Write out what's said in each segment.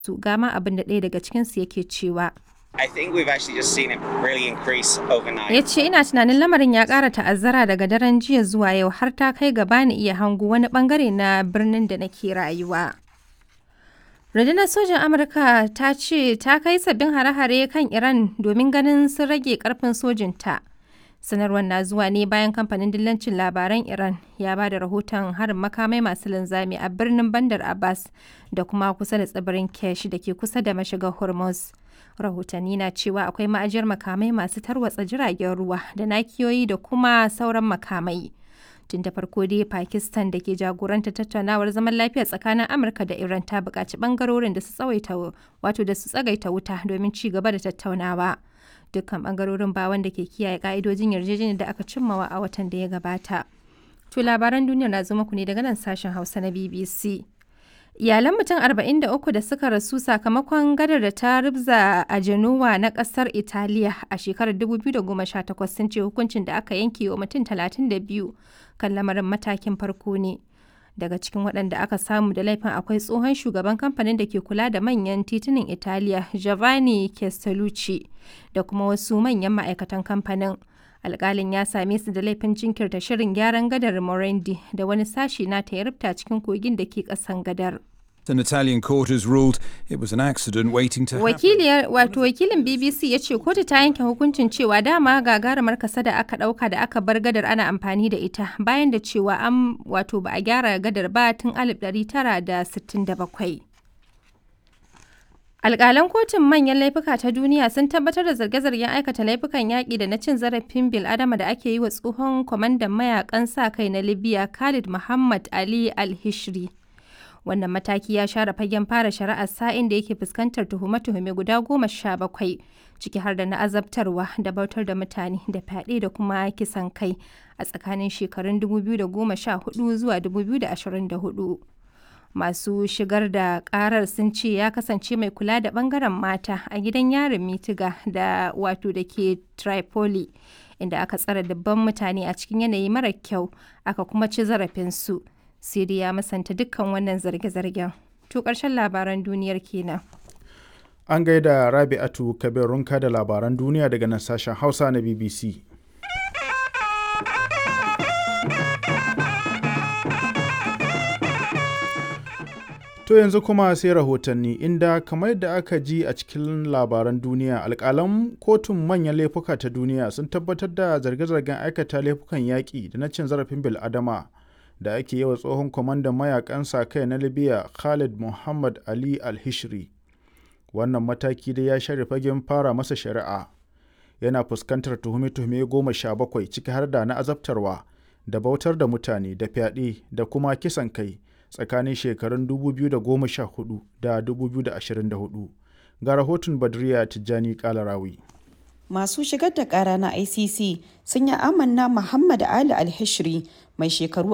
su gama abin da ɗaya daga cikinsu yake cewa. I think we've actually just seen it really increase overnight. ya ce ina tunanin lamarin ya ƙara ta'azzara daga daren jiya zuwa yau har ta kai gaba ni iya hango wani bangare na birnin da nake rayuwa rundunar sojan amurka ta ce ta kai sabbin hare-hare kan iran domin ganin sun rage karfin sojinta sanarwar na zuwa ne bayan kamfanin dillancin labaran iran ya ba da rahoton harin makamai masu linzami a birnin bandar abbas da kuma kusa da tsibirin kesh da ke kusa da mashigar hormuz rahotanni na cewa akwai ma'ajiyar makamai masu tarwatsa jiragen ruwa da nakiyoyi da kuma sauran makamai tun da farko dai pakistan da ke jagoranta tattaunawar zaman lafiya tsakanin amurka da iran ta buƙaci ɓangarorin da su tsawaita wato da su tsagaita wuta domin ci gaba da tattaunawa dukkan ɓangarorin ba wanda ke kiyaye ƙa'idojin yarjejeniyar da aka cimmawa a watan da ya gabata to labaran duniya na zo muku ne daga nan sashen hausa na bbc Iyalan mutum 43 da suka rasu sakamakon gadar da ta rubza a Genoa na kasar Italiya a shekarar 2018 sun ce hukuncin da aka yanke wa mutum 32 kan lamarin matakin farko ne. Daga cikin waɗanda aka samu da laifin akwai tsohon shugaban kamfanin da ke kula da manyan titunan Italiya Giovanni Castellucci da kuma wasu manyan ma'aikatan kamfanin. alkalin ya same su da laifin jinkirta shirin gyaran gadar Morandi da wani sashi na ta rubta cikin kogin da ke kasan gadar. An Italian court has ruled it was an accident waiting to happen. Wakiliyar wato wakilin BBC ya ce kotu ta yanke hukuncin cewa dama gagarumar kasa da aka dauka da aka bar gadar ana amfani da ita bayan da cewa an wato ba a gyara gadar ba tun 1967. Alƙalan kotun manyan laifuka ta duniya sun tabbatar da zarge-zargen aikata laifukan yaƙi da na cin zarafin bil'adama da ake yi wa tsohon kwamandan mayakan sa kai na Libya Khalid Muhammad Ali Al-Hishri. Wannan mataki ya share fagen fara shari'ar sa'in da yake fuskantar tuhume-tuhume guda goma sha bakwai, ciki har da na azabtarwa da bautar da mutane da fyaɗe da kuma kisan kai a tsakanin shekarun 2014 zuwa 2024. masu shigar da karar sun ce ya kasance mai kula da bangaren mata a gidan yarin mitiga da wato da ke tripoli inda aka tsara dabban mutane a cikin yanayi mara kyau aka kuma ci zarafinsu siri ya masanta dukkan wannan zarge-zargen to ƙarshen labaran duniyar kenan An gaida Rabi'atu Kabirunka da labaran duniya daga nan sashen Hausa na BBC. To yanzu kuma sai rahotanni inda kamar yadda aka ji a cikin labaran duniya alkalan kotun manyan laifuka ta duniya sun tabbatar da zarge-zargen aikata laifukan yaƙi da na cin zarafin bil'adama da ake yi wa tsohon kwamandan mayakan sa kai na libya khalid muhammad ali al-hishri wannan mataki dai ya share fagen fara masa shari'a yana fuskantar tuhume-tuhume goma sha bakwai ciki har da na azabtarwa da bautar da mutane da fyaɗe da kuma kisan kai tsakanin shekarun 2014 da 2024 ga rahoton badriya tijjani kalarawi masu shigar da kara na icc sun yi amanna muhammad ali alhishri mai shekaru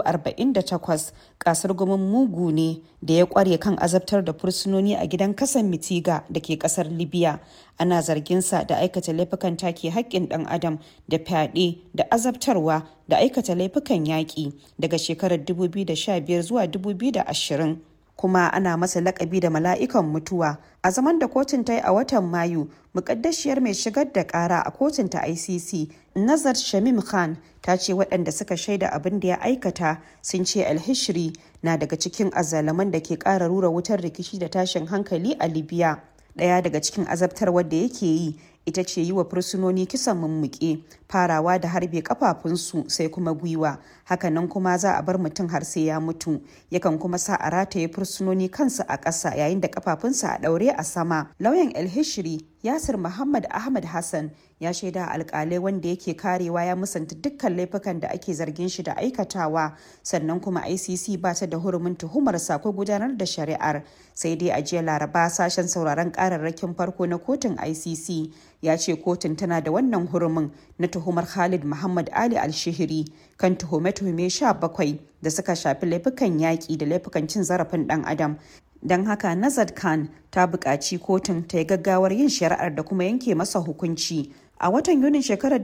48 kasar gumin mugu ne da ya kware kan azabtar da fursunoni a gidan kasan mitiga da ke kasar libya ana zarginsa da aikata laifukan take haƙƙin ɗan adam da fyaɗe da azabtarwa da aikata laifukan yaƙi daga shekarar 2015 zuwa 2020 kuma ana masa lakabi da mala'ikan mutuwa a zaman da kotun ta yi a watan mayu mukaddashiyar mai shigar da kara a kotun ta icc nazar shamim khan ta ce waɗanda suka shaida abin da ya aikata sun ce alhishri na daga cikin azalaman da ke ƙara rura wutar rikici da tashin hankali a libya ɗaya daga cikin azabtarwar da yake yi ita ce yi wa fursunoni kisan mummuke farawa da harbe kafafunsu sai kuma gwiwa hakanan kuma za a bar mutum har sai ya mutu yakan kuma sa a rataye fursunoni kansu a ƙasa yayin da kafafunsa a ɗaure a sama lauyan elhishiri yasir muhammad ahmad hassan ya shaida alkalai wanda yake karewa ya musanta dukkan laifukan da ake zargin shi da aikatawa sannan kuma icc ba ta da hurumin tuhumar ko gudanar da shari'ar sai dai a jiya laraba sashen sauraron kararrakin farko na kotun icc ya ce kotun tana da wannan hurumin na tuhumar khalid muhammad ali alshihiri kan tuhume-tuhume 17 da suka shafi laifukan yaƙi da laifukan cin zarafin ɗan adam don haka nazad khan ta buƙaci kotun ta yi gaggawar yin shari'ar da kuma yanke masa hukunci a watan yunin shekarar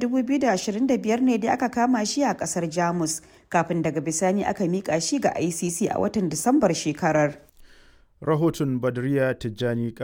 2025 ne dai aka kama shi a kasar jamus kafin daga bisani aka miƙa shi ga icc a watan disambar shekarar rahoton badriya tijjani